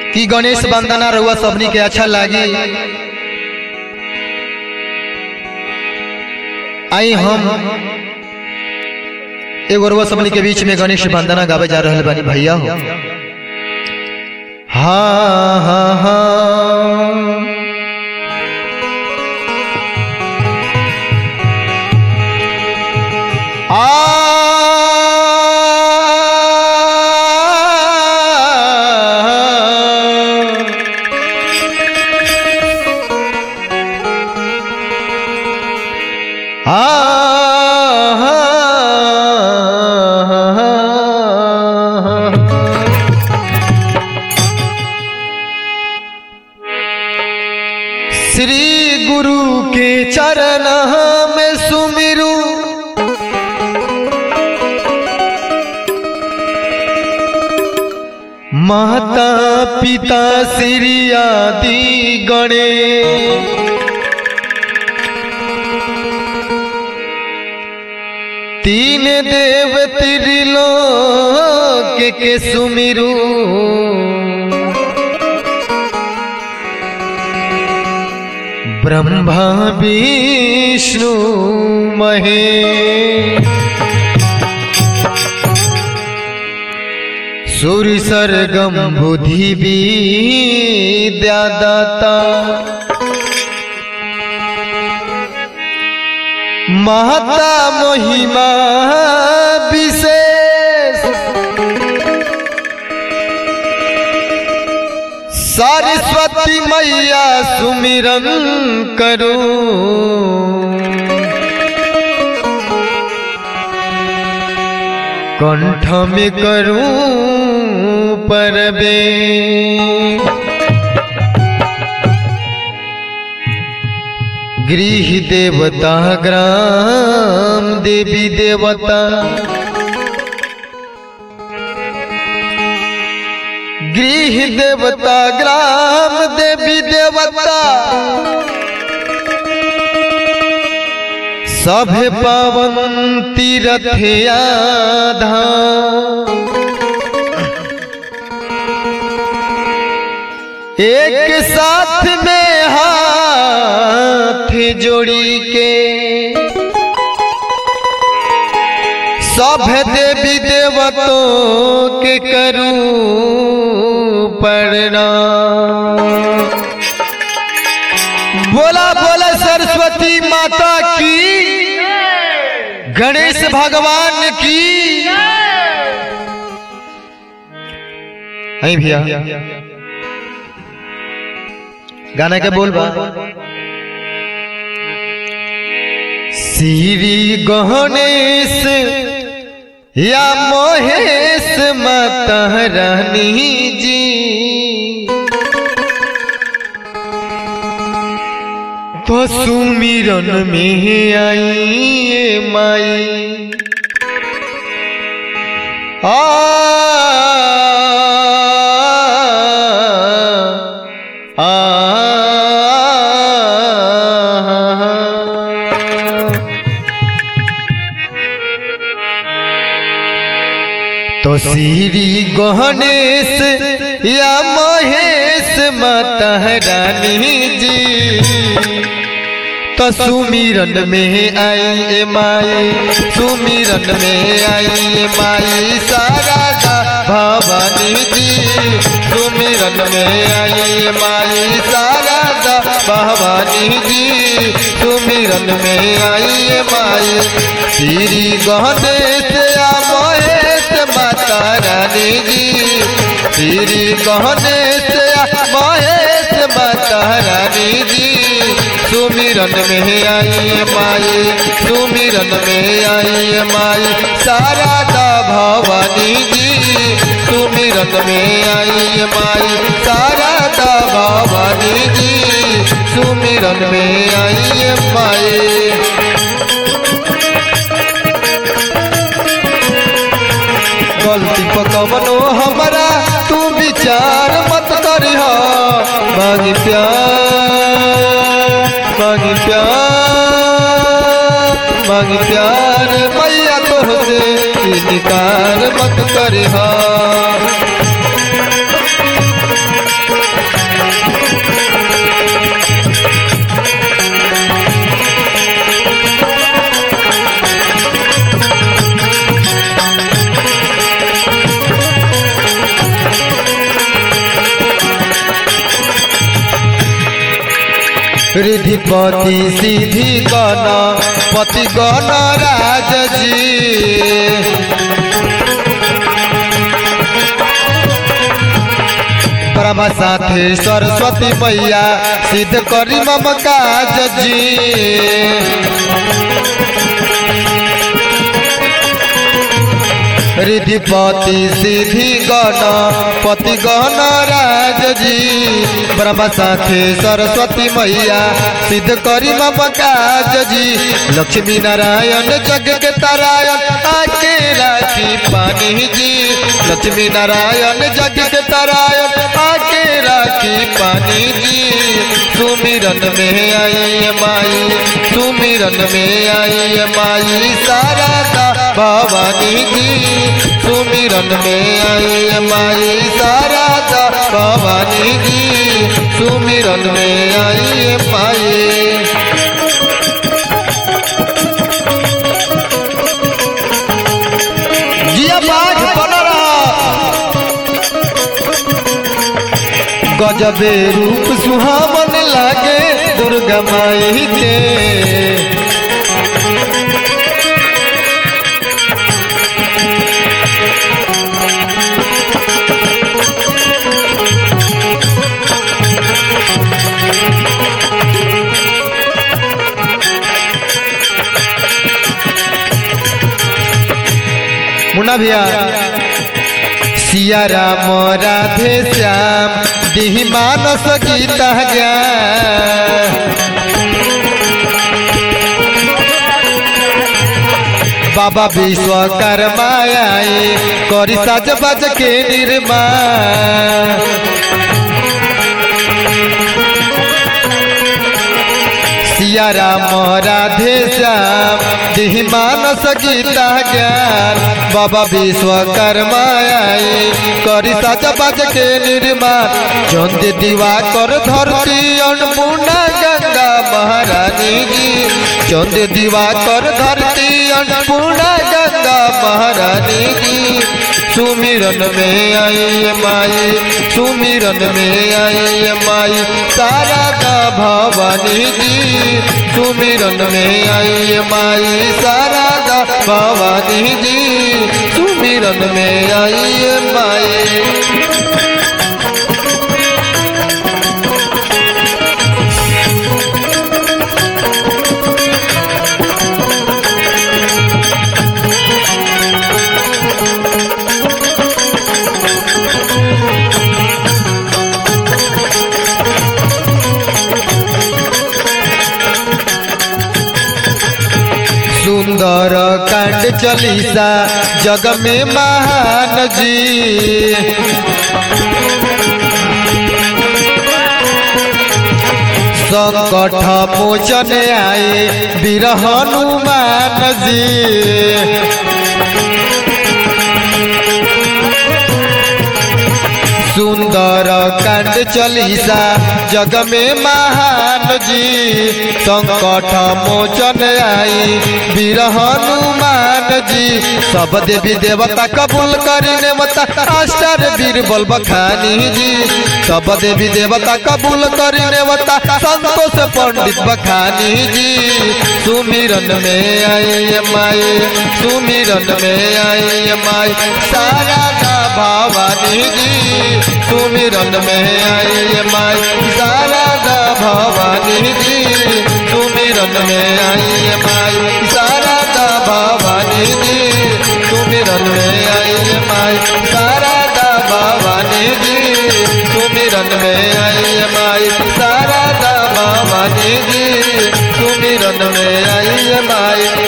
कि गणेश वंदना रहुआ सबनी के अच्छा लागी आई हम एगो रउआ सबनी के बीच में गणेश वंदना गावे जा रहल बानी भैया हो हाँ हाँ हाँ आ श्री गुरु के चरण में सुमिरू माता पिता श्री आदि गणे तीन देव त्रिलोक के सुमिरू ब्रह्मा विष्णु महे सूर्य सरगम बुद्धि विद्या दाता महता महिमा विशेष सरस्वती मैया सुमिरन करो कंठ में करूं परबे गृह देवता ग्राम देवी देवता गृह देवता ग्राम देवी देवता सभे पावन तीरथ धाम एक साथ में हाथ जोड़ी के सब देवी देवतों के करूं प्रणाम बोला बोला सरस्वती माता की गणेश भगवान की नहीं भैया गाना के बोल बा श्री गणेश या मोहेश माता रानी जी तो सुमिरन में आई ये माई आ आ तो श्री गणेश या महेश माता रानी जी तो सुमिरन में आई ए माई सुमिरन में आई ए माई सारा भवानी जी सुमिरन में आई ए माई सारा भवानी जी सुमिरन में आई ए माई श्री गणेश या महेश माता रानी जी श्री गणेश या महेश माता रानी जी सुमिरन में आई माई सुमिरन में आई माई शारदा भवानी जी सुमिरन में आई माई शारदा भवानी जी सुमिरन में आई माई गलती पकवनो हमारा तू विचार मत करिह मांगी प्यार मांगी प्यार मांगी प्यार मैया तोहसे इनकार मत करिह रिधिपति सिद्धि गण पति गण राज जी ब्रह्म साथे सरस्वती मैया सिद्ध करी मम काज जी रिधिपति सिद्धि गण पति गण राज जी ब्रह्म साथे सरस्वती मैया सिद्ध करी मम काज जी लक्ष्मी नारायण जग के तारायण आके राखी पानी जी लक्ष्मी नारायण जग के तारायण आके राखी पानी जी सुमिरन में आई माई सुमिरन में आई माई सारा भवानी जी सुमिरन में आई माई सारा भवानी जी सुमिरन में आई माई जिया पाठ बन रहा गजबे रूप सुहावन लागे दुर्गा माई के मुन्ना भैया सिया राम राधे श्याम दिहि मानस गीता बाबा विश्वकर्मा आए करी साज बाज के निर्माण सिया राम राधे श्याम दिहि मानस गीता ज्ञान बाबा विश्वकर्मा आए करी साजा बाज के निर्माण चंद दीवा कर धरती अन्नपूर्णा गंगा महारानी जी चंद दीवा कर धरती अन्नपूर्णा गंगा महारानी जी सुमिरन में आई माई सुमिरन में आई माई सारा का भवानी जी सुमिरन में आई माई सारा का भवानी जी सुमिरन में आई माई सुंदर कांड चलीसा जग में महान जी संकट मोचन आए वीर हनुमान जी सुंदर कांड चलीसा जग में महान जी संकट मोचन आई वीर हनुमान जी सब देवी देवता कबूल करी मता आश्चर्य वीर बल बखानी जी सब देवी देवता कबूल करी मता संतोष पंडित बखानी जी सुमिरन में आई माई सुमिरन में आई माई सारा भवानी जी सुमिरन में आई माई शारदा भवानी जी सुमिरन में आई माई शारदा भवानी जी सुमिरन में आई माई शारदा भवानी जी सुमिरन में आई माई शारदा भवानी जी सुमिरन में आई माई